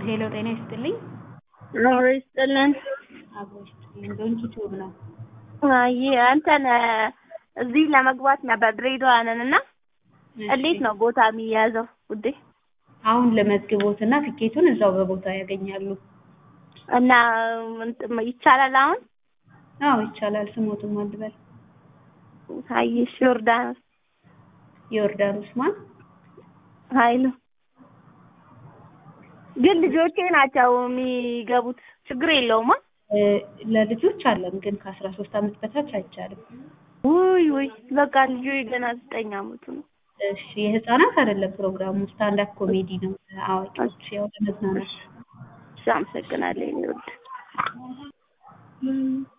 ሄሎ ጤና ይስጥልኝ። ኖሮ ይስጥልን። አብሮ ይስጥልኝ። ዶንኪ ቲዩብ ነው። አይ አንተን እዚህ ለመግባት ነበር ድሬዳዋ ነን እና እንዴት ነው ቦታ የሚያዘው ውዴ? አሁን ለመዝግቦት እና ትኬቱን እዛው በቦታ ያገኛሉ። እና እንትን ይቻላል አሁን? አዎ ይቻላል። ስሞትም አልበል አየሽ ዮርዳኖስ ዮርዳኖስ ማን? ኃይሉ ግን ልጆቼ ናቸው የሚገቡት። ችግር የለውም። እ ለልጆች አለን ግን ከአስራ ሶስት አመት በታች አይቻልም። ውይ ውይ በቃ ልጁ ገና ዘጠኝ አመቱ ነው። እሺ የህፃናት አይደለም ፕሮግራሙ፣ ስታንድ አፕ ኮሜዲ ነው። አዋቂዎች ያው ለመዝናናት እሺ አመሰግናለሁ የኔ ውድ